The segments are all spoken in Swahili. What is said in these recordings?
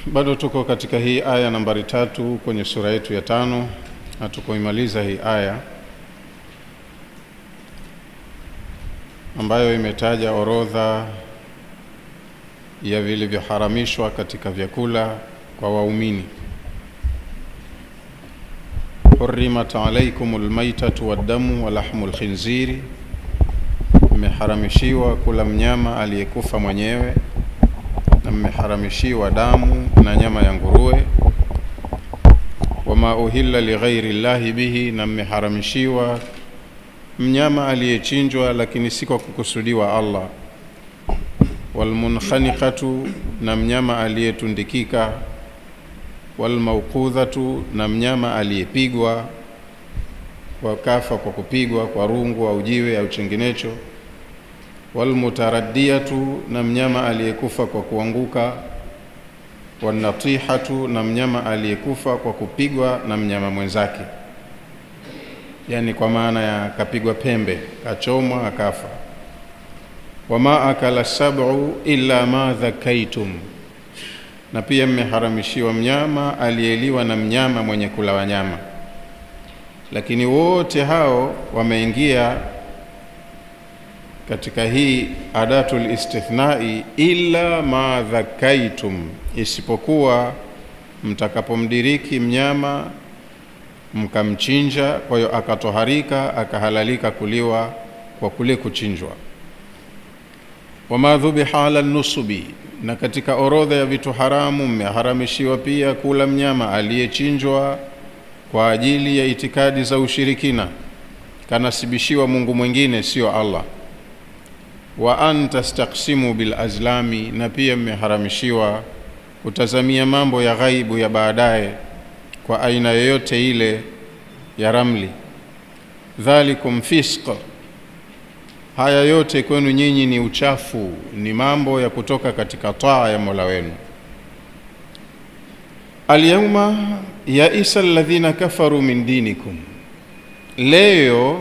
Bado tuko katika hii aya nambari tatu kwenye sura yetu ya tano, hatukuimaliza hii aya ambayo imetaja orodha ya vilivyoharamishwa katika vyakula kwa waumini. hurimat alaikum lmaitatu waddamu walahmu lkhinziri, mmeharamishiwa kula mnyama aliyekufa mwenyewe na mmeharamishiwa damu na nyama ya nguruwe. Wama uhilla lighairi llahi bihi, na mmeharamishiwa mnyama aliyechinjwa lakini si kwa kukusudiwa Allah. Walmunkhaniqatu, na mnyama aliyetundikika. Walmauqudhatu, na mnyama aliyepigwa wakafa kwa kupigwa kwa rungu au jiwe au chenginecho walmutaraddiyatu na mnyama aliyekufa kwa kuanguka, wanatihatu na mnyama aliyekufa kwa kupigwa na mnyama mwenzake, yani kwa maana ya kapigwa pembe, kachomwa, akafa. Wama akala sab'u illa ma dhakaitum, na pia mmeharamishiwa mnyama aliyeliwa na mnyama mwenye kula wanyama, lakini wote hao wameingia katika hii adatul istithnai, illa ma dhakaitum, isipokuwa mtakapomdiriki mnyama mkamchinja, kwa hiyo akatoharika akahalalika kuliwa kwa kule kuchinjwa. Wama dhubiha ala nusubi, na katika orodha ya vitu haramu mmeharamishiwa pia kula mnyama aliyechinjwa kwa ajili ya itikadi za ushirikina, kanasibishiwa Mungu mwingine sio Allah wa an tastaksimu bil azlami, na pia mmeharamishiwa kutazamia mambo ya ghaibu ya baadaye kwa aina yoyote ile ya ramli. Dhalikum fisq, haya yote kwenu nyinyi ni uchafu, ni mambo ya kutoka katika taa ya Mola wenu. Alyauma yaisa alladhina kafaru min dinikum, leo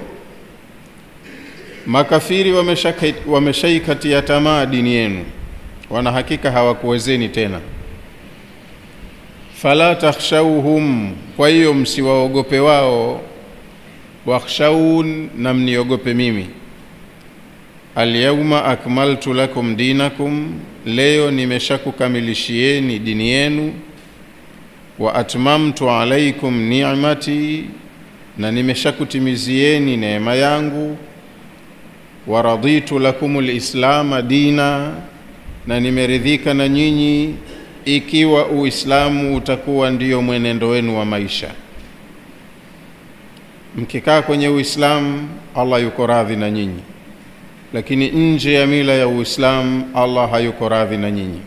makafiri wameshaikatia tamaa dini yenu, wana hakika hawakuwezeni tena. Fala takhshawhum, kwa hiyo msiwaogope wao. Wakhshawun, na mniogope mimi. Alyauma akmaltu lakum dinakum, leo nimeshakukamilishieni dini yenu. Wa atmamtu alaikum ni'mati, na nimeshakutimizieni neema yangu waraditu lakum lislama dina, na nimeridhika na nyinyi ikiwa Uislamu utakuwa ndiyo mwenendo wenu wa maisha. Mkikaa kwenye Uislamu, Allah yuko radhi na nyinyi, lakini nje ya mila ya Uislamu, Allah hayuko radhi na nyinyi.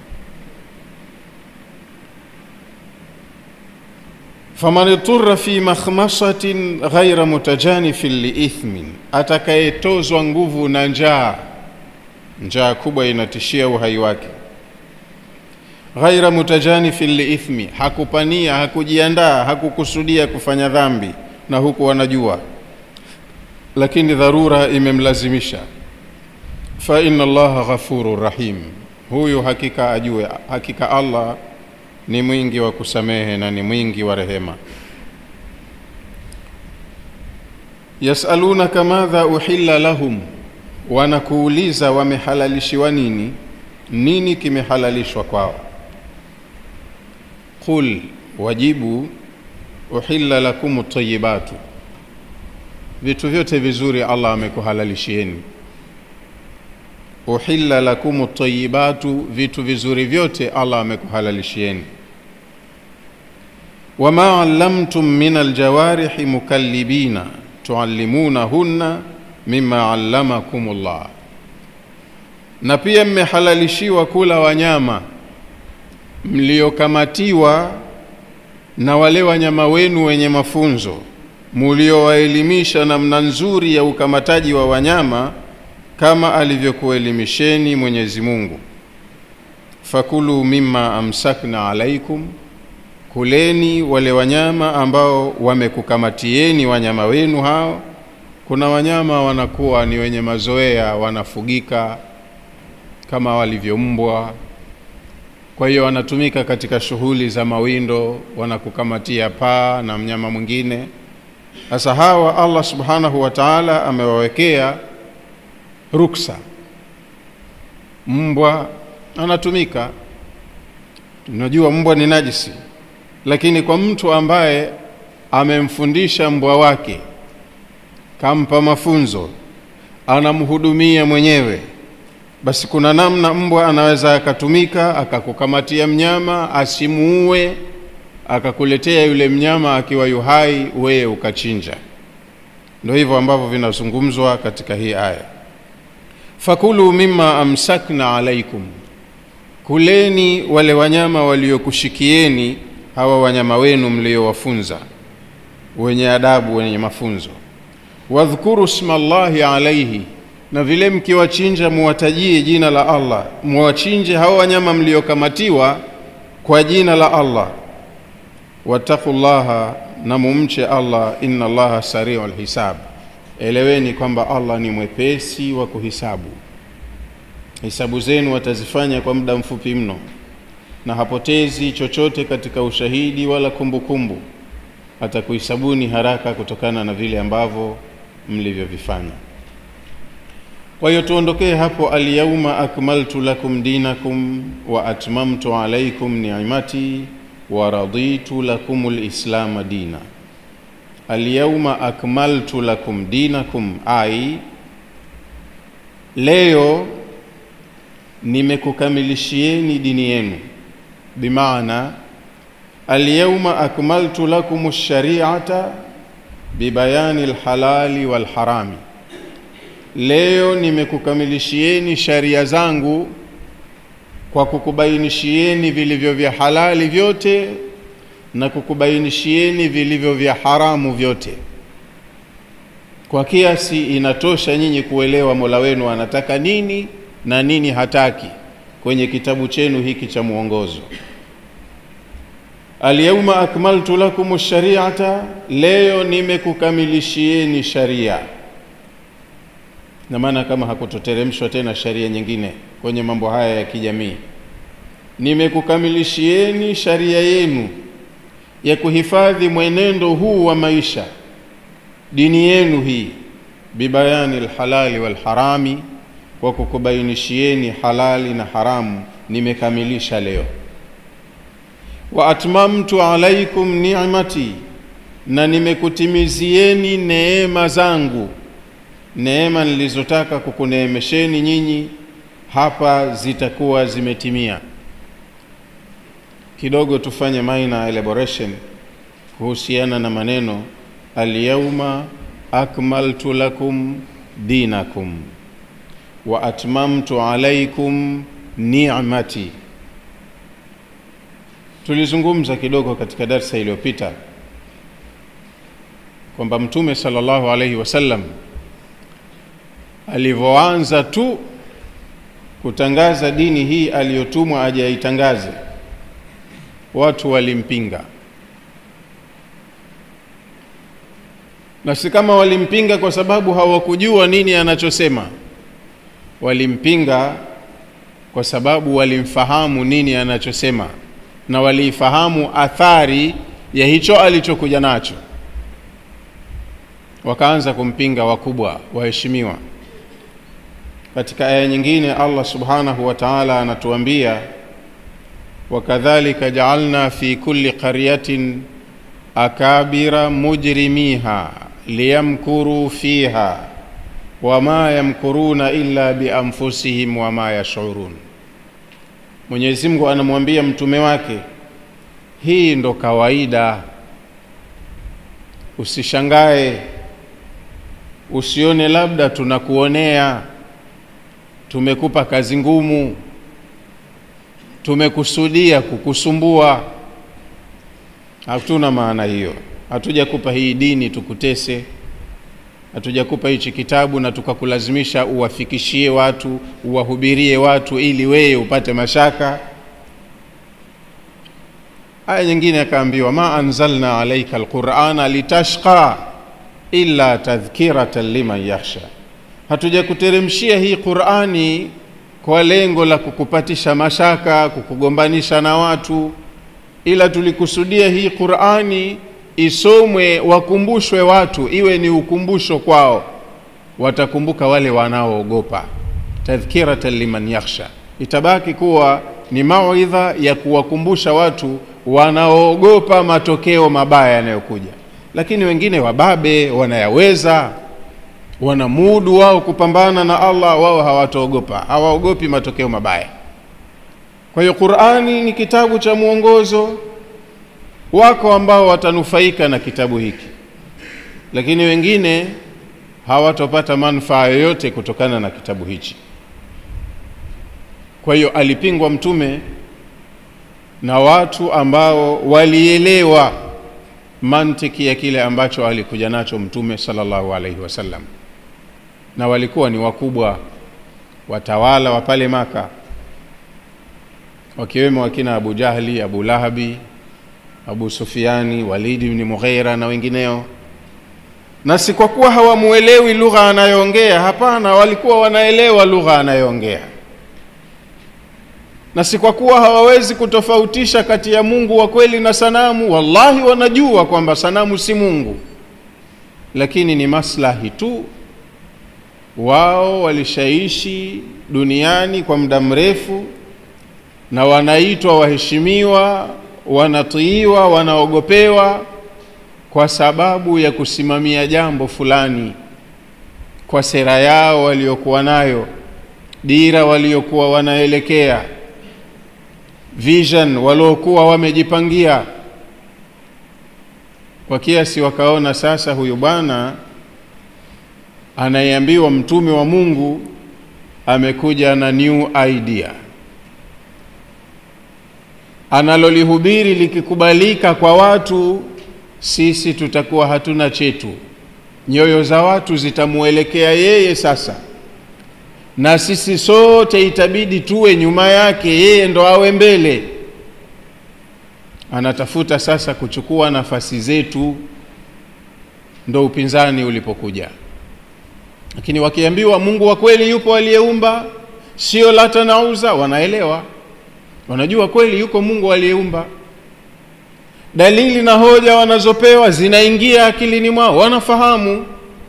faman iturra fi makhmasatin ghaira mutajanifin liithmin, atakayetozwa nguvu na njaa, njaa kubwa inatishia uhai wake. Ghaira mutajanifin liithmi, hakupania, hakujiandaa, hakukusudia kufanya dhambi, na huku wanajua, lakini dharura imemlazimisha. Fa inna Allaha ghafurur rahim, huyu hakika ajue, hakika Allah ni mwingi wa kusamehe na ni mwingi wa rehema. Yasalunaka madha uhilla lahum, wanakuuliza wamehalalishiwa nini, nini kimehalalishwa kwao. Qul, wajibu uhilla lakum tayibatu, vitu vyote vizuri Allah amekuhalalishieni. Uhilla lakum tayibatu, vitu vizuri vyote Allah amekuhalalishieni wama allamtum min aljawarihi mukallibina tuallimunahunna mima allamakum llah, na pia mmehalalishiwa kula wanyama mliokamatiwa na wale wanyama wenu wenye mafunzo muliowaelimisha namna nzuri ya ukamataji wa wanyama kama alivyokuelimisheni Mwenyezi Mungu. Fakulu mimma amsakna alaikum kuleni wale wanyama ambao wamekukamatieni wanyama wenu hao. Kuna wanyama wanakuwa ni wenye mazoea, wanafugika kama walivyo mbwa, kwa hiyo wanatumika katika shughuli za mawindo wanakukamatia paa na mnyama mwingine sasa hawa allah subhanahu wa taala amewawekea ruksa mbwa anatumika tunajua mbwa ni najisi lakini kwa mtu ambaye amemfundisha mbwa wake kampa mafunzo anamhudumia mwenyewe basi kuna namna mbwa anaweza akatumika akakukamatia mnyama asimuue akakuletea yule mnyama akiwa yuhai wewe ukachinja ndio hivyo ambavyo vinazungumzwa katika hii aya fakulu mima amsakna alaikum kuleni wale wanyama waliokushikieni hawa wanyama wenu mliowafunza wenye adabu wenye mafunzo wadhkuru sma llahi alaihi na vile mkiwachinja muwatajie jina la allah muwachinje hawa wanyama mliokamatiwa kwa jina la allah wattaqu llaha na mumche allah inna allaha sariu lhisab eleweni kwamba allah ni mwepesi wa kuhisabu hisabu zenu watazifanya kwa muda mfupi mno na hapotezi chochote katika ushahidi wala kumbukumbu atakuhisabuni haraka kutokana na vile ambavyo mlivyovifanya kwa hiyo tuondokee hapo alyauma akmaltu lakum dinakum wa atmamtu alaikum ni'mati wa raditu lakum lislama dina alyauma akmaltu lakum dinakum ai leo nimekukamilishieni dini yenu bimaana alyauma akmaltu lakum lshariata bibayani lhalali walharami leo nimekukamilishieni sharia zangu kwa kukubainishieni vilivyo vya halali vyote na kukubainishieni vilivyo vya haramu vyote kwa kiasi inatosha nyinyi kuelewa mola wenu anataka nini na nini hataki kwenye kitabu chenu hiki cha mwongozo alyauma akmaltu lakum shariata leo nimekukamilishieni sharia na maana kama hakutoteremshwa tena sharia nyingine kwenye mambo haya ya kijamii nimekukamilishieni sharia yenu ya kuhifadhi mwenendo huu wa maisha dini yenu hii bibayani lhalali walharami kwa kukubainishieni halali na haramu nimekamilisha leo wa atmamtu alaikum ni'mati na nimekutimizieni neema zangu neema nilizotaka kukuneemesheni nyinyi hapa zitakuwa zimetimia kidogo tufanye minor elaboration kuhusiana na maneno alyauma akmaltu lakum dinakum wa atmamtu alaikum ni'mati tulizungumza kidogo katika darsa iliyopita kwamba mtume sallallahu alaihi wasallam alivyoanza tu kutangaza dini hii aliyotumwa aje aitangaze watu walimpinga na si kama walimpinga kwa sababu hawakujua nini anachosema walimpinga kwa sababu walimfahamu nini anachosema na waliifahamu athari ya hicho alichokuja nacho wakaanza kumpinga wakubwa waheshimiwa katika aya nyingine allah subhanahu wa taala anatuambia wakadhalika jaalna fi kulli qaryatin akabira mujrimiha liyamkuruu fiha wama yamkuruna illa bianfusihim wama yashurun mwenyezi mungu anamwambia mtume wake hii ndo kawaida usishangae usione labda tunakuonea tumekupa kazi ngumu tumekusudia kukusumbua hatuna maana hiyo hatujakupa hii dini tukutese hatujakupa hichi kitabu na tukakulazimisha uwafikishie watu uwahubirie watu ili wewe upate mashaka aya nyingine akaambiwa ma anzalna alaika alqurana litashqa illa tadhkiratan liman yakhsha hatujakuteremshia hii qurani kwa lengo la kukupatisha mashaka, kukugombanisha na watu, ila tulikusudia hii Qur'ani isomwe, wakumbushwe watu, iwe ni ukumbusho kwao, watakumbuka wale wanaoogopa, tadhkiratan liman yakhsha, itabaki kuwa ni mauidha ya kuwakumbusha watu wanaoogopa matokeo mabaya yanayokuja. Lakini wengine wababe, wanayaweza, wana mudu wao kupambana na Allah, wao hawataogopa, hawaogopi matokeo mabaya. Kwa hiyo Qur'ani ni kitabu cha mwongozo. Wako ambao watanufaika na kitabu hiki, lakini wengine hawatopata manufaa yoyote kutokana na kitabu hichi. Kwa hiyo alipingwa Mtume na watu ambao walielewa mantiki ya kile ambacho alikuja nacho Mtume sallallahu alaihi wasallam, na walikuwa ni wakubwa watawala wa pale Maka, wakiwemo wakina Abu Jahli, Abu Lahabi, Abu Sufiani, Walidi ibn Mughira na wengineo. Na si kwa kuwa hawamuelewi lugha anayoongea, hapana, walikuwa wanaelewa lugha anayoongea na si kwa kuwa hawawezi kutofautisha kati ya Mungu wa kweli na sanamu. Wallahi, wanajua kwamba sanamu si Mungu, lakini ni maslahi tu. Wao walishaishi duniani kwa muda mrefu, na wanaitwa waheshimiwa, wanatiiwa, wanaogopewa kwa sababu ya kusimamia jambo fulani, kwa sera yao waliokuwa nayo, dira waliokuwa wanaelekea vision waliokuwa wamejipangia, kwa kiasi wakaona sasa, huyu bwana anayeambiwa mtume wa Mungu amekuja na new idea, analolihubiri likikubalika kwa watu, sisi tutakuwa hatuna chetu, nyoyo za watu zitamuelekea yeye sasa na sisi sote itabidi tuwe nyuma yake, yeye ndo awe mbele. Anatafuta sasa kuchukua nafasi zetu, ndo upinzani ulipokuja. Lakini wakiambiwa Mungu wa kweli yupo aliyeumba, sio Lata na Uza, wanaelewa, wanajua kweli yuko Mungu aliyeumba. Dalili na hoja wanazopewa zinaingia akilini mwao, wanafahamu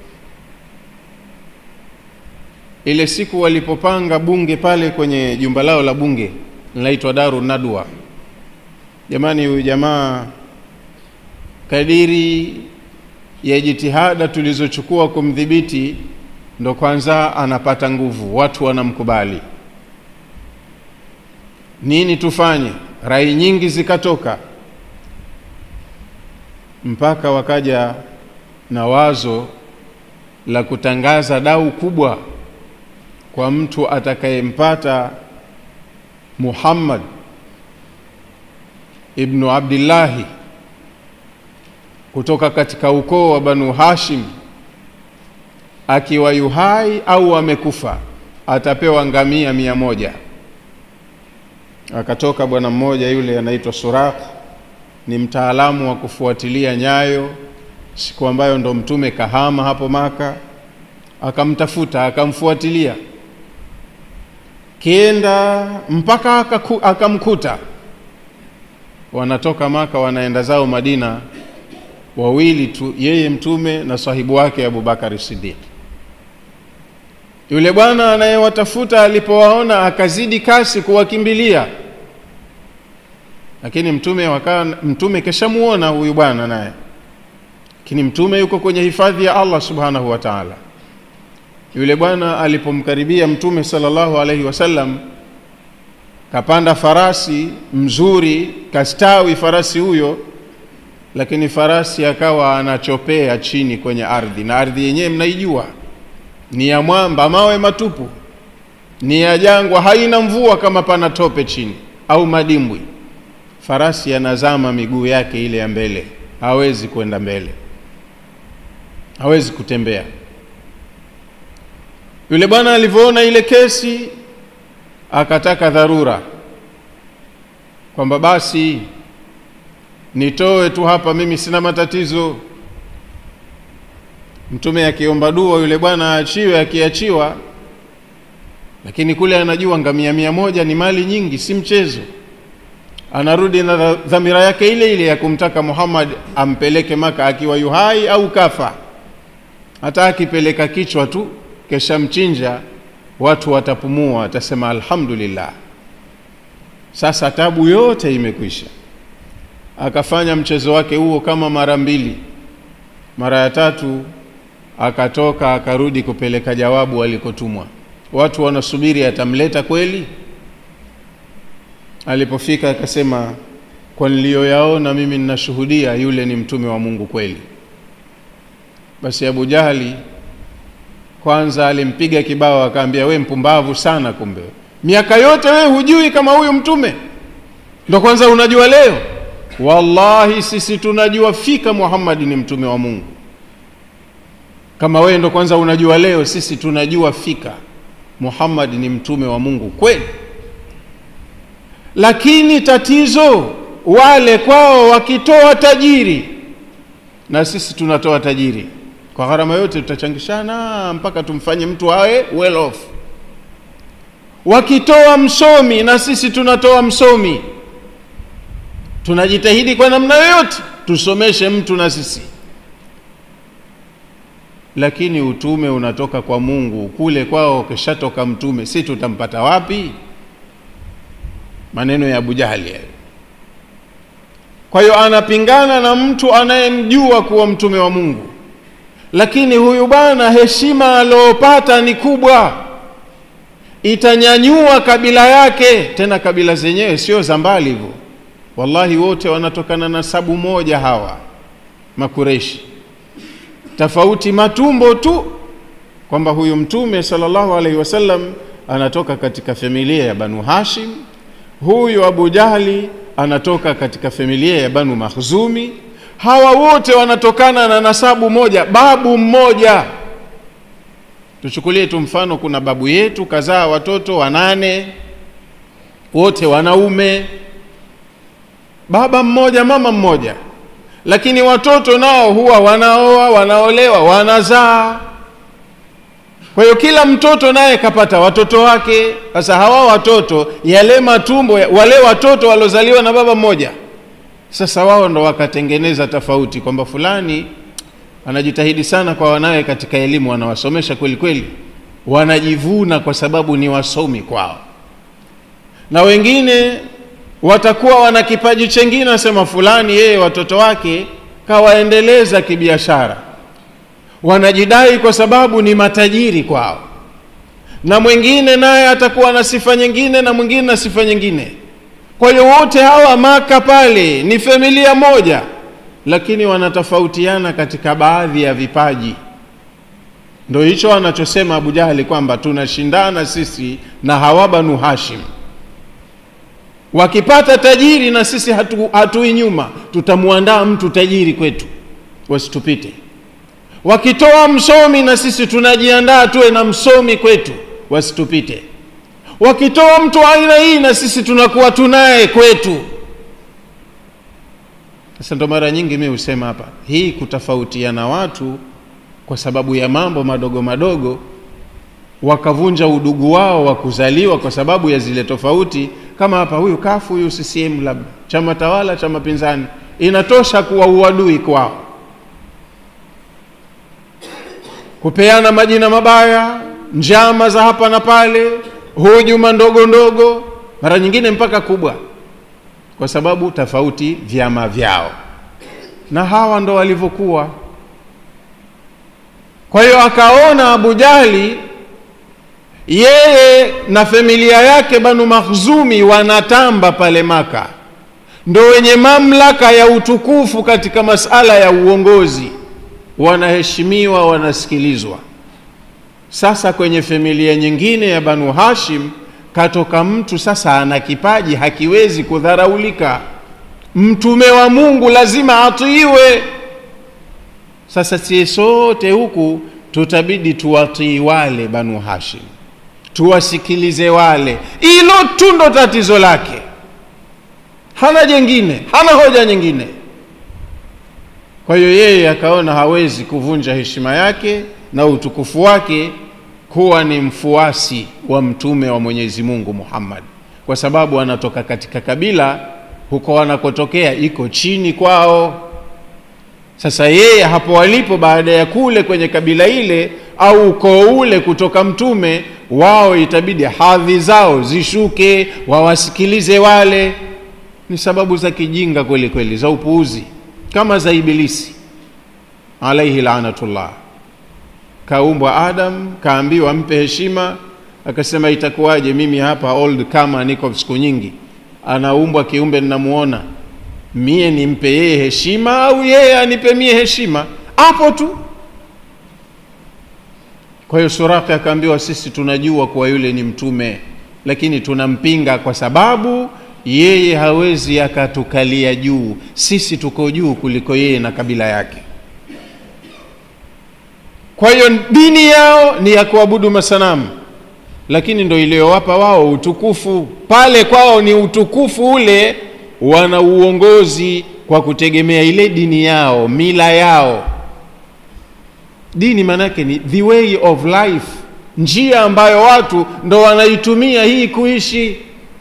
ile siku walipopanga bunge pale kwenye jumba lao la bunge linaitwa Daru Nadwa. Jamani, huyu jamaa kadiri ya jitihada tulizochukua kumdhibiti, ndo kwanza anapata nguvu, watu wanamkubali. Nini tufanye? Rai nyingi zikatoka, mpaka wakaja na wazo la kutangaza dau kubwa kwa mtu atakayempata Muhammad ibnu Abdillahi kutoka katika ukoo wa Banu Hashim akiwa yuhai au amekufa, atapewa ngamia mia moja. Akatoka bwana mmoja yule anaitwa Suraq, ni mtaalamu wa kufuatilia nyayo, siku ambayo ndo mtume kahama hapo Maka, akamtafuta akamfuatilia kienda mpaka akaku, akamkuta. Wanatoka Maka wanaenda zao Madina, wawili tu, yeye mtume na sahibu wake Abubakari Siddiq. Yule bwana anayewatafuta alipowaona akazidi kasi kuwakimbilia, lakini mtume waka, mtume keshamuona huyu bwana naye, lakini mtume yuko kwenye hifadhi ya Allah subhanahu wa ta'ala. Yule bwana alipomkaribia mtume sallallahu alaihi wasallam, kapanda farasi mzuri, kastawi farasi huyo, lakini farasi akawa anachopea chini kwenye ardhi, na ardhi yenyewe mnaijua ni ya mwamba, mawe matupu, ni ya jangwa, haina mvua kama pana tope chini au madimbwi. Farasi anazama miguu yake ile ya mbele, hawezi kwenda mbele, hawezi kutembea. Yule bwana alivyoona ile kesi akataka dharura, kwamba basi nitoe tu hapa, mimi sina matatizo. Mtume akiomba dua yule bwana aachiwe, akiachiwa lakini kule anajua ngamia mia moja ni mali nyingi, si mchezo. Anarudi na dhamira yake ile ile ya kumtaka Muhammad ampeleke Maka akiwa yuhai au kafa. Hata akipeleka kichwa tu kesha mchinja, watu watapumua, watasema alhamdulillah, sasa tabu yote imekwisha. Akafanya mchezo wake huo kama mara mbili. Mara ya tatu akatoka akarudi kupeleka jawabu alikotumwa. Watu wanasubiri atamleta kweli. Alipofika akasema, kwa niliyoyaona mimi ninashuhudia yule ni mtume wa Mungu kweli. Basi Abu Jahali kwanza alimpiga kibao, akaambia we mpumbavu sana, kumbe miaka yote we hujui kama huyu mtume ndo kwanza unajua leo? Wallahi sisi tunajua fika Muhammad ni mtume wa Mungu. Kama wewe ndo kwanza unajua leo, sisi tunajua fika Muhammad ni mtume wa Mungu kweli. Lakini tatizo wale kwao wakitoa tajiri, na sisi tunatoa tajiri kwa gharama yote, tutachangishana mpaka tumfanye mtu awe well off. Wakitoa msomi, na sisi tunatoa msomi, tunajitahidi kwa namna yoyote tusomeshe mtu na sisi lakini utume unatoka kwa Mungu. Kule kwao kishatoka mtume, si tutampata wapi? Maneno ya Abu Jahali hayo. Kwa hiyo anapingana na mtu anayemjua kuwa mtume wa Mungu, lakini huyu bwana heshima aliyopata ni kubwa, itanyanyua kabila yake. Tena kabila zenyewe sio za mbali hivyo, wallahi wote wanatokana na sabu moja hawa Makureishi tofauti matumbo tu, kwamba huyu mtume sallallahu alaihi wasallam anatoka katika familia ya Banu Hashim, huyu Abu Jahli anatoka katika familia ya Banu Makhzumi. Hawa wote wanatokana na nasabu moja, babu mmoja. Tuchukulie tu mfano, kuna babu yetu kazaa watoto wanane, wote wanaume, baba mmoja, mama mmoja lakini watoto nao huwa wanaoa, wanaolewa, wanazaa. Kwa hiyo kila mtoto naye kapata watoto wake. Sasa hawa watoto, yale matumbo, wale watoto waliozaliwa na baba mmoja, sasa wao ndo wakatengeneza tofauti, kwamba fulani anajitahidi sana kwa wanawe katika elimu, wanawasomesha kweli kweli, wanajivuna kwa sababu ni wasomi kwao, na wengine watakuwa wana kipaji chengine, nasema fulani yeye watoto wake kawaendeleza kibiashara, wanajidai kwa sababu ni matajiri kwao, na mwingine naye atakuwa na sifa nyingine, na mwingine na sifa nyingine. Kwa hiyo wote hawa Maka pale ni familia moja, lakini wanatofautiana katika baadhi ya vipaji. Ndo hicho anachosema Abu Jahali kwamba tunashindana sisi na hawa Banu Hashim wakipata tajiri na sisi hatu, hatui nyuma, tutamwandaa mtu tajiri kwetu wasitupite. Wakitoa msomi na sisi tunajiandaa tuwe na msomi kwetu wasitupite. Wakitoa mtu aina hii na sisi tunakuwa tunaye kwetu. Sasa ndo mara nyingi mi husema hapa, hii kutofautiana watu kwa sababu ya mambo madogo madogo, wakavunja udugu wao wa kuzaliwa kwa sababu ya zile tofauti kama hapa huyu kafu huyu CCM labda chama tawala chama pinzani, inatosha kuwa uadui kwao, kupeana majina mabaya, njama za hapa na pale, hujuma ndogo ndogo, mara nyingine mpaka kubwa, kwa sababu tofauti vyama vyao, na hawa ndo walivyokuwa. Kwa hiyo akaona Abu Jahli yeye na familia yake Banu Makhzumi wanatamba pale Maka, ndo wenye mamlaka ya utukufu katika masala ya uongozi, wanaheshimiwa, wanasikilizwa. Sasa kwenye familia nyingine ya Banu Hashim katoka mtu sasa ana kipaji hakiwezi kudharaulika, mtume wa Mungu lazima atiiwe. Sasa sie sote huku tutabidi tuwatii wale Banu Hashim tuwasikilize wale. Hilo tu ndo tatizo lake, hana jengine, hana hoja nyingine. Kwa hiyo yeye akaona hawezi kuvunja heshima yake na utukufu wake kuwa ni mfuasi wa mtume wa Mwenyezi Mungu Muhammad, kwa sababu anatoka katika kabila huko wanakotokea iko chini kwao. Sasa yeye hapo walipo, baada ya kule kwenye kabila ile au ukoo ule kutoka mtume wao, itabidi hadhi zao zishuke, wawasikilize wale. Ni sababu za kijinga kweli kweli, za upuuzi kama za Ibilisi alaihi laanatullah. Kaumbwa Adam, kaambiwa mpe heshima, akasema itakuwaje mimi hapa old kama niko siku nyingi, anaumbwa kiumbe ninamuona mie nimpe yeye heshima au yeye anipe mie heshima? Hapo tu. Kwa hiyo Suraka akaambiwa, sisi tunajua kuwa yule ni mtume, lakini tunampinga kwa sababu yeye hawezi akatukalia juu, sisi tuko juu kuliko yeye na kabila yake. Kwa hiyo dini yao ni ya kuabudu masanamu, lakini ndo iliyowapa wao utukufu. Pale kwao ni utukufu ule, wana uongozi kwa kutegemea ile dini yao, mila yao. Dini maanake ni the way of life, njia ambayo watu ndo wanaitumia hii kuishi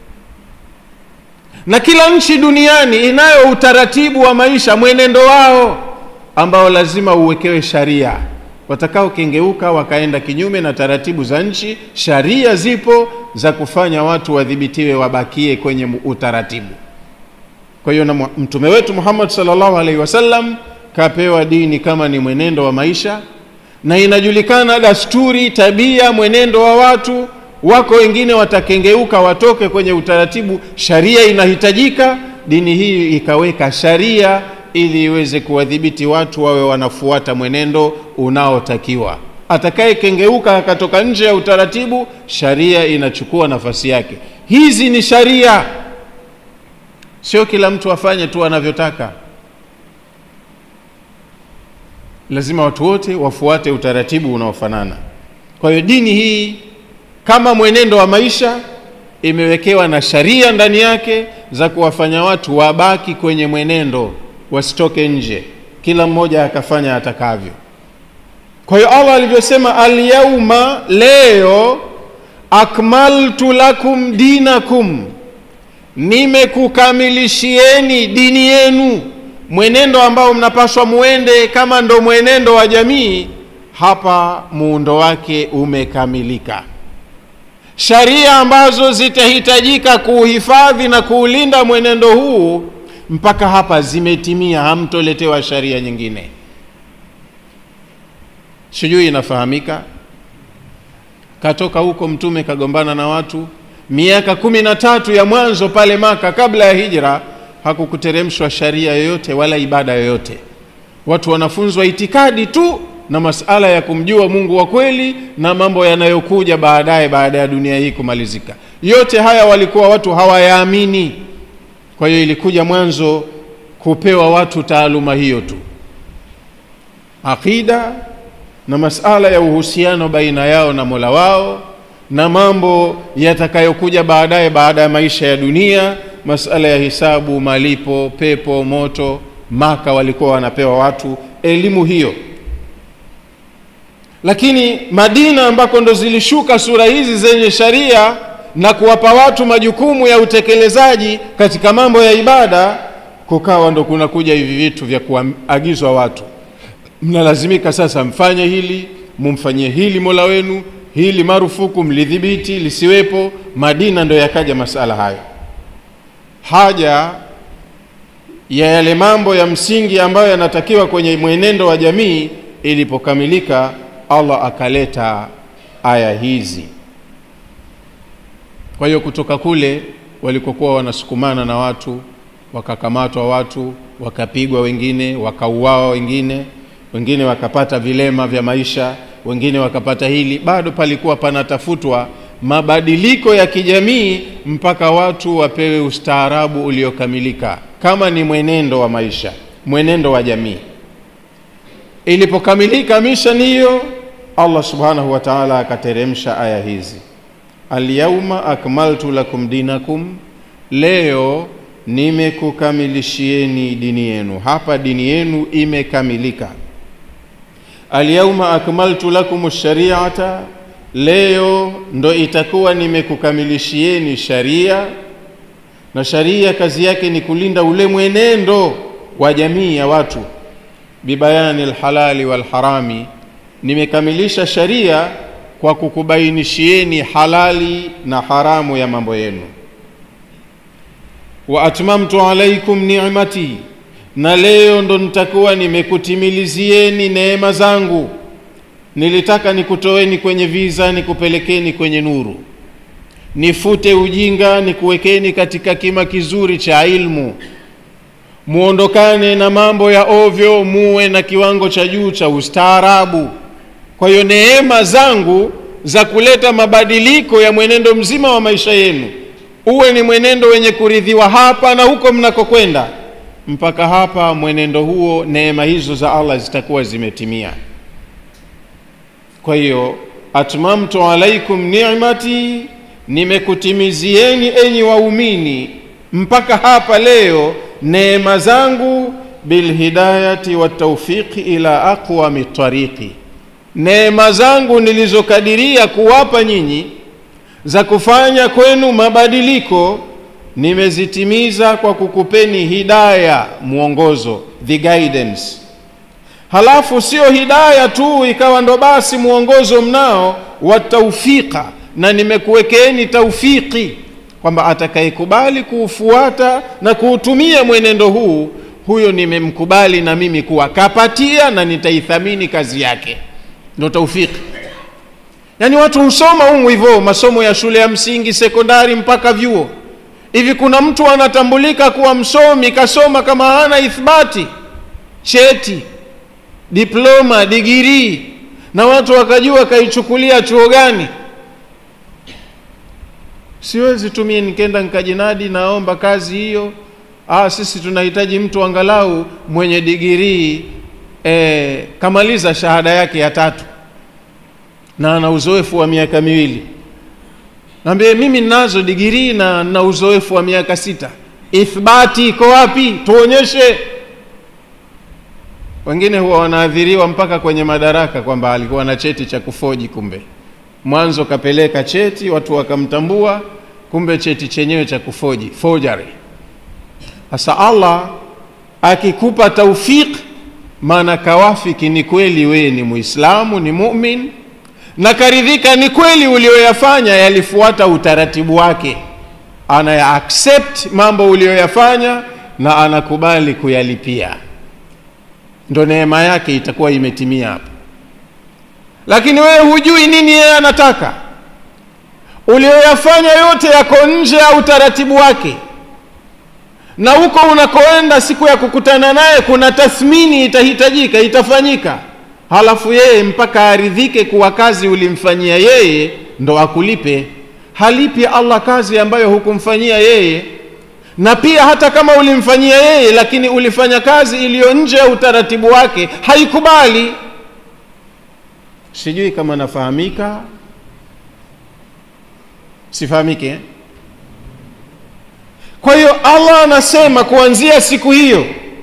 na kila nchi duniani inayo utaratibu wa maisha, mwenendo wao ambao lazima uwekewe sharia. Watakao kengeuka wakaenda kinyume na taratibu za nchi, sharia zipo za kufanya watu wadhibitiwe, wabakie kwenye utaratibu. Kwa hiyo na mtume wetu Muhammad sallallahu alaihi wasallam kapewa dini kama ni mwenendo wa maisha, na inajulikana dasturi, tabia, mwenendo wa watu wako wengine watakengeuka watoke kwenye utaratibu, sharia inahitajika. Dini hii ikaweka sharia ili iweze kuwadhibiti watu wawe wanafuata mwenendo unaotakiwa. Atakayekengeuka akatoka nje ya utaratibu, sharia inachukua nafasi yake. Hizi ni sharia, sio kila mtu afanye tu anavyotaka. Lazima watu wote wafuate utaratibu unaofanana. Kwa hiyo dini hii kama mwenendo wa maisha imewekewa na sharia ndani yake za kuwafanya watu wabaki kwenye mwenendo, wasitoke nje, kila mmoja akafanya atakavyo. Kwa hiyo Allah alivyosema, alyauma, leo, akmaltu lakum dinakum, nimekukamilishieni dini yenu, mwenendo ambao mnapaswa muende kama ndo mwenendo wa jamii. Hapa muundo wake umekamilika sharia ambazo zitahitajika kuuhifadhi na kuulinda mwenendo huu mpaka hapa zimetimia, hamtoletewa sharia nyingine. Sijui inafahamika. Katoka huko Mtume kagombana na watu miaka kumi na tatu ya mwanzo pale Maka, kabla ya hijra, hakukuteremshwa sharia yoyote wala ibada yoyote. Watu wanafunzwa itikadi tu na masala ya kumjua Mungu wa kweli na mambo yanayokuja baadaye baada ya dunia hii kumalizika. Yote haya walikuwa watu hawayaamini. Kwa hiyo ilikuja mwanzo kupewa watu taaluma hiyo tu, aqida na masala ya uhusiano baina yao na Mola wao na mambo yatakayokuja baadaye baada ya maisha ya dunia, masala ya hisabu, malipo, pepo, moto. Maka walikuwa wanapewa watu elimu hiyo lakini Madina ambako ndo zilishuka sura hizi zenye sharia na kuwapa watu majukumu ya utekelezaji katika mambo ya ibada, kukawa ndo kunakuja hivi vitu vya kuagizwa watu, mnalazimika sasa mfanye hili, mumfanyie hili mola wenu, hili marufuku, mlidhibiti lisiwepo. Madina ndo yakaja masala hayo, haja ya yale mambo ya msingi ambayo yanatakiwa kwenye mwenendo wa jamii ilipokamilika Allah akaleta aya hizi. Kwa hiyo kutoka kule walikokuwa wanasukumana na watu, wakakamatwa watu, wakapigwa wengine, wakauawa wengine, wengine wakapata vilema vya maisha, wengine wakapata hili, bado palikuwa panatafutwa mabadiliko ya kijamii mpaka watu wapewe ustaarabu uliokamilika, kama ni mwenendo wa maisha, mwenendo wa jamii. Ilipokamilika misheni hiyo, Allah subhanahu wa ta'ala akateremsha aya hizi, alyauma akmaltu lakum dinakum, leo nimekukamilishieni dini yenu. Hapa dini yenu imekamilika. Alyauma akmaltu lakum shari'ata, leo ndo itakuwa nimekukamilishieni sharia na sharia kazi yake ni kulinda ule mwenendo wa jamii ya watu bibayani alhalali walharami nimekamilisha sharia kwa kukubainishieni halali na haramu ya mambo yenu wa atmamtu alaikum ni'mati na leo ndo nitakuwa nimekutimilizieni neema zangu nilitaka nikutoeni kwenye viza nikupelekeni kwenye nuru nifute ujinga nikuwekeni katika kima kizuri cha ilmu muondokane na mambo ya ovyo muwe na kiwango cha juu cha ustaarabu kwa hiyo neema zangu za kuleta mabadiliko ya mwenendo mzima wa maisha yenu uwe ni mwenendo wenye kuridhiwa hapa na huko mnakokwenda mpaka hapa mwenendo huo neema hizo za allah zitakuwa zimetimia kwa hiyo atmamtu alaikum ni'mati nimekutimizieni enyi waumini mpaka hapa leo neema zangu bilhidayati wataufiqi ila aqwami tariqi neema zangu nilizokadiria kuwapa nyinyi za kufanya kwenu mabadiliko nimezitimiza kwa kukupeni hidaya mwongozo the guidance halafu sio hidaya tu ikawa ndo basi mwongozo mnao wa taufiqa na nimekuwekeni taufiki kwamba atakayekubali kuufuata na kuutumia mwenendo huu huyo nimemkubali na mimi kuwa kapatia na nitaithamini kazi yake ndo taufiki yaani watu husoma humu hivyo masomo ya shule ya msingi sekondari mpaka vyuo hivi kuna mtu anatambulika kuwa msomi kasoma kama hana ithbati cheti diploma digirii na watu wakajua kaichukulia chuo gani siwezi tumie nikenda nikajinadi naomba kazi hiyo ah, sisi tunahitaji mtu angalau mwenye digirii eh, kamaliza shahada yake ya tatu na ana uzoefu wa miaka miwili naambie mimi ninazo digirii na na uzoefu wa miaka sita ithbati iko wapi tuonyeshe wengine huwa wanaadhiriwa mpaka kwenye madaraka kwamba alikuwa na cheti cha kufoji kumbe mwanzo kapeleka cheti watu wakamtambua kumbe cheti chenyewe cha kufoji forgery sasa allah akikupa taufik maana kawafiki ni kweli wewe ni muislamu ni mumin na karidhika ni kweli ulioyafanya yalifuata utaratibu wake anaya accept mambo uliyoyafanya na anakubali kuyalipia ndo neema yake itakuwa imetimia hapo lakini wewe hujui nini yeye anataka ulioyafanya yote yako nje ya utaratibu wake na huko unakoenda siku ya kukutana naye kuna tathmini itahitajika itafanyika halafu yeye mpaka aridhike kuwa kazi ulimfanyia yeye ndo akulipe halipi allah kazi ambayo hukumfanyia yeye na pia hata kama ulimfanyia yeye lakini ulifanya kazi iliyo nje ya utaratibu wake haikubali sijui kama nafahamika sifahamike eh? kwa hiyo allah anasema kuanzia siku hiyo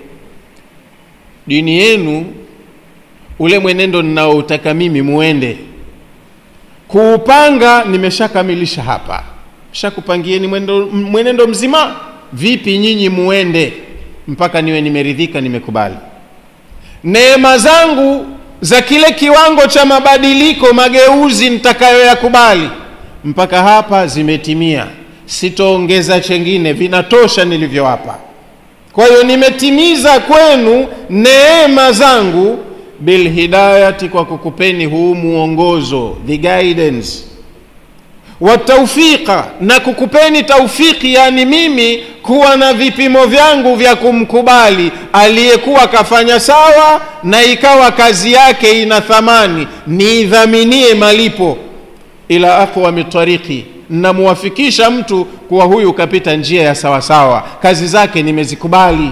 dini yenu ule mwenendo ninaoutaka mimi muende kuupanga nimeshakamilisha hapa shakupangieni mwenendo, mwenendo mzima vipi nyinyi muende mpaka niwe nimeridhika nimekubali neema zangu za kile kiwango cha mabadiliko mageuzi nitakayoyakubali mpaka hapa zimetimia sitoongeza chengine vinatosha nilivyowapa kwa hiyo nimetimiza kwenu neema zangu bilhidayati kwa kukupeni huu muongozo the guidance wataufiqa na kukupeni taufiki yani mimi kuwa na vipimo vyangu vya kumkubali aliyekuwa kafanya sawa na ikawa kazi yake ina thamani niidhaminie malipo ila aqwami tariki namuwafikisha mtu kuwa huyu kapita njia ya sawasawa kazi zake nimezikubali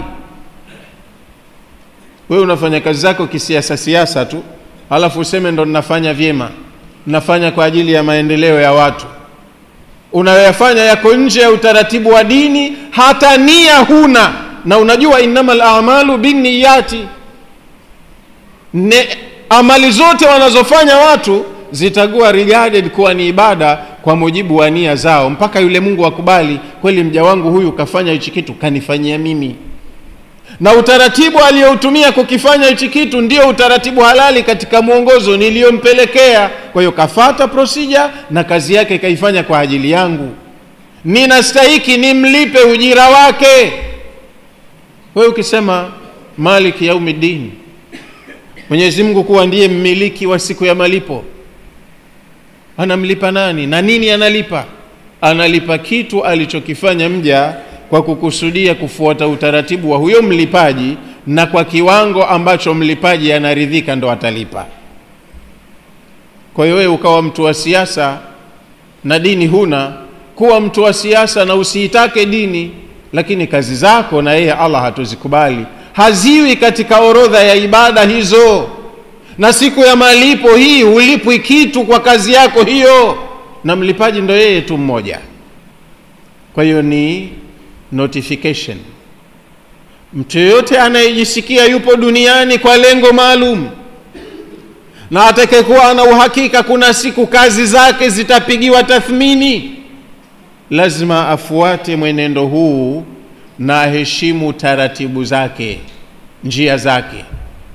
wewe unafanya kazi zako kisiasa siasa tu halafu useme ndo ninafanya vyema nafanya kwa ajili ya maendeleo ya watu unayoyafanya yako nje ya utaratibu wa dini hata nia huna na unajua innama lamalu binniyati ne amali zote wanazofanya watu zitakuwa regarded kuwa ni ibada kwa mujibu wa nia zao mpaka yule mungu akubali kweli mja wangu huyu kafanya hichi kitu kanifanyia mimi na utaratibu aliyoutumia kukifanya hichi kitu ndio utaratibu halali katika mwongozo niliyompelekea kwa hiyo kafata procedure na kazi yake kaifanya kwa ajili yangu ninastahiki nimlipe ujira wake wewe ukisema maliki yaumiddin mwenyezi mungu kuwa ndiye mmiliki wa siku ya malipo anamlipa nani na nini analipa analipa kitu alichokifanya mja kwa kukusudia kufuata utaratibu wa huyo mlipaji na kwa kiwango ambacho mlipaji anaridhika ndo atalipa kwa hiyo wewe ukawa mtu wa siasa na dini huna kuwa mtu wa siasa na usiitake dini lakini kazi zako na yeye allah hatuzikubali haziwi katika orodha ya ibada hizo na siku ya malipo hii hulipwi kitu kwa kazi yako hiyo na mlipaji ndo yeye tu mmoja kwa hiyo ni notification mtu yoyote anayejisikia yupo duniani kwa lengo maalum na atakayekuwa ana uhakika kuna siku kazi zake zitapigiwa tathmini lazima afuate mwenendo huu na aheshimu taratibu zake njia zake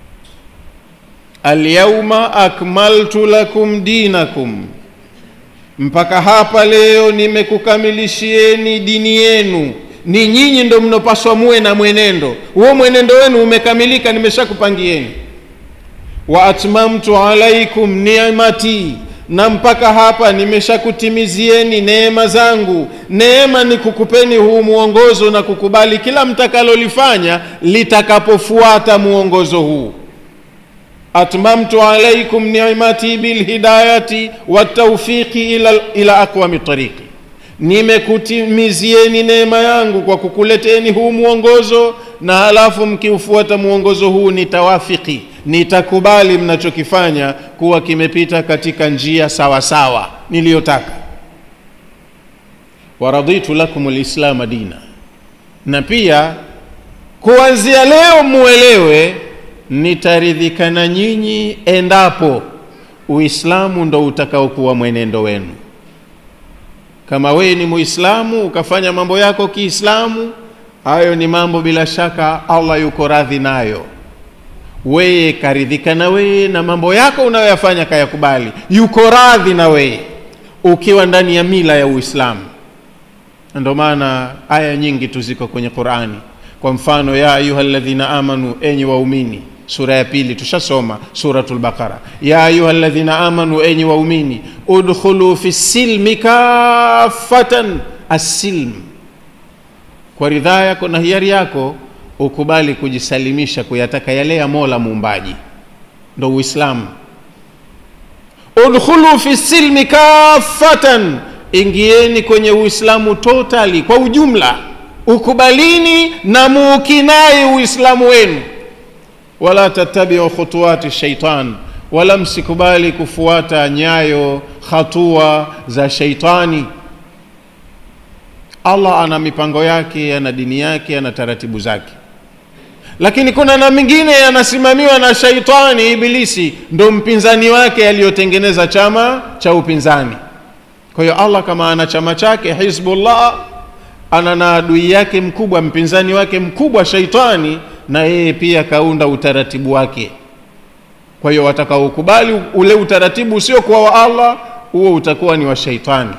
alyauma akmaltu lakum dinakum mpaka hapa leo nimekukamilishieni dini yenu ni nyinyi ndo mnopaswa muwe na mwenendo huo mwenendo wenu umekamilika nimeshakupangieni wa atmamtu alaikum ni'mati na mpaka hapa nimeshakutimizieni neema zangu neema ni kukupeni huu mwongozo na kukubali kila mtakalolifanya litakapofuata mwongozo huu atmamtu alaikum ni'mati bilhidayati wataufiqi ila, ila aqwami tariqi nimekutimizieni neema yangu kwa kukuleteni huu mwongozo na halafu mkiufuata mwongozo huu nitawafiki nitakubali mnachokifanya kuwa kimepita katika njia sawa sawa niliyotaka waraditu lakum lislama dina na pia kuanzia leo muelewe nitaridhika na nyinyi endapo uislamu ndo utakaokuwa mwenendo wenu kama wewe ni muislamu ukafanya mambo yako kiislamu hayo ni mambo bila shaka allah yuko radhi nayo weye karidhika na weye na mambo yako unayoyafanya kayakubali yuko radhi na weye ukiwa ndani ya mila ya uislamu ndio maana aya nyingi tu ziko kwenye qurani kwa mfano ya ayuha ladhina amanu enyi waumini sura ya pili tushasoma suratul baqara ya ayuha ladhina amanu enyi waumini udkhulu fi silmi kafatan assilm kwa ridhaa yako na hiari yako ukubali kujisalimisha kuyataka yale ya mola muumbaji ndo uislamu udkhulu fi silmi kafatan ingieni kwenye uislamu totally kwa ujumla ukubalini na muukinai uislamu wenu wala tattabiu khutuwati shaitan wala msikubali kufuata nyayo hatua za sheitani allah ana mipango yake ana dini yake ana taratibu zake lakini kuna na mingine yanasimamiwa na shaitani ibilisi ndo mpinzani wake aliyotengeneza chama cha upinzani kwa hiyo allah kama ana chama chake hizbullah ana na adui yake mkubwa mpinzani wake mkubwa shaitani na yeye pia kaunda utaratibu wake kwa hiyo watakaokubali ule utaratibu usiokuwa wa allah huo utakuwa ni wa shaitani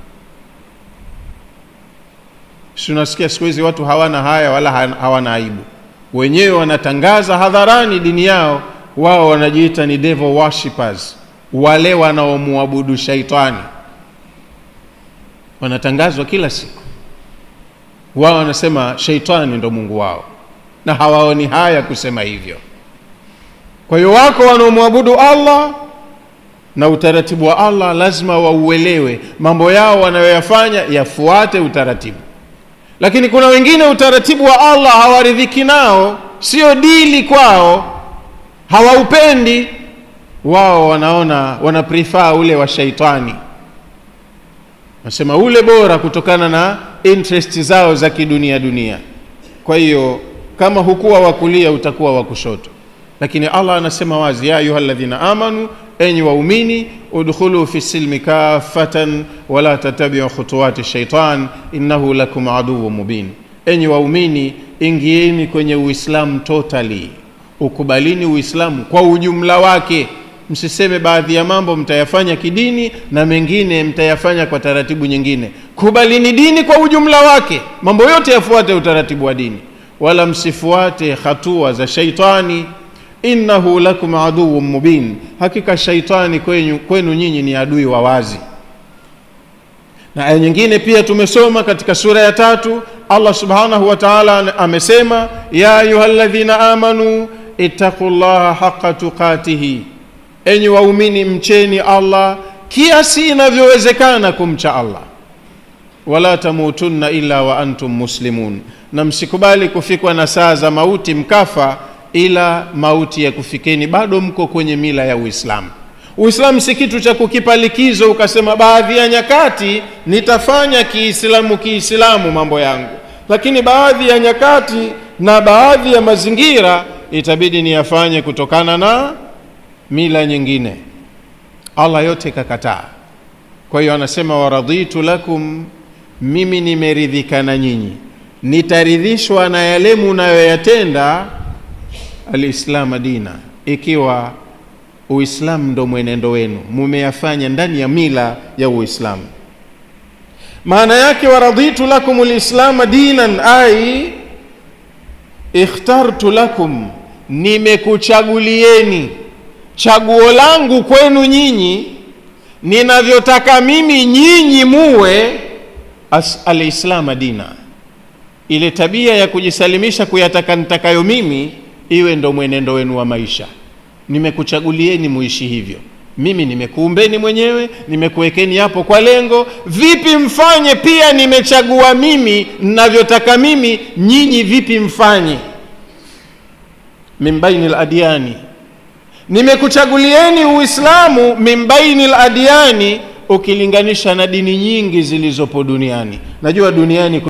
si unasikia siku hizi watu hawana haya wala hawana aibu wenyewe wanatangaza hadharani dini yao wao wanajiita ni devil worshippers wale wanaomwabudu shaitani wanatangazwa kila siku wao wanasema sheitani ndo mungu wao na hawaoni haya kusema hivyo kwa hiyo wako wanaomwabudu allah na utaratibu wa allah lazima wauelewe mambo yao wanayoyafanya yafuate utaratibu lakini kuna wengine utaratibu wa allah hawaridhiki nao sio dili kwao hawaupendi wao wanaona wana prefer ule wa shaitani nasema ule bora kutokana na interest zao za kidunia dunia kwa hiyo kama hukuwa wa kulia utakuwa wa kushoto lakini allah anasema wazi ya ayuha ladhina amanu enyi waumini udkhulu fi silmi kafatan wala tatabiu khutuwati shaitan innahu lakum aduwu mubin enyi waumini ingieni kwenye uislamu totally ukubalini uislamu kwa ujumla wake msiseme baadhi ya mambo mtayafanya kidini na mengine mtayafanya kwa taratibu nyingine kubalini dini kwa ujumla wake mambo yote yafuate utaratibu wa dini wala msifuate hatua za shaitani innahu lakum aduwun mubin hakika shaitani kwenu, kwenu nyinyi ni adui wa wazi na aya nyingine pia tumesoma katika sura ya tatu allah subhanahu wa taala amesema ya ayuha ladhina amanu ittaqu llaha haqa tuqatihi enyi waumini mcheni allah kiasi inavyowezekana kumcha allah wala tamutunna illa wa antum muslimun na msikubali kufikwa na saa za mauti mkafa ila mauti ya kufikeni bado mko kwenye mila ya uislamu uislamu si kitu cha kukipa likizo ukasema baadhi ya nyakati nitafanya kiislamu kiislamu mambo yangu lakini baadhi ya nyakati na baadhi ya mazingira itabidi niyafanye kutokana na mila nyingine allah yote kakataa kwa hiyo anasema waraditu lakum mimi nimeridhika na nyinyi nitaridhishwa na yale munayoyatenda alislama dina ikiwa uislamu ndo mwenendo wenu mumeyafanya ndani ya mila ya uislamu maana yake waraditu lakum lislama dinan ai ikhtartu lakum nimekuchagulieni chaguo langu kwenu nyinyi ninavyotaka mimi nyinyi muwe alislama dina ile tabia ya kujisalimisha kuyataka nitakayo mimi iwe ndo mwenendo wenu wa maisha nimekuchagulieni muishi hivyo mimi nimekuumbeni mwenyewe nimekuwekeni hapo kwa lengo vipi mfanye pia nimechagua mimi ninavyotaka mimi nyinyi vipi mfanye min baini ladyani nimekuchagulieni uislamu min baini ladyani ukilinganisha na dini nyingi zilizopo duniani najua duniani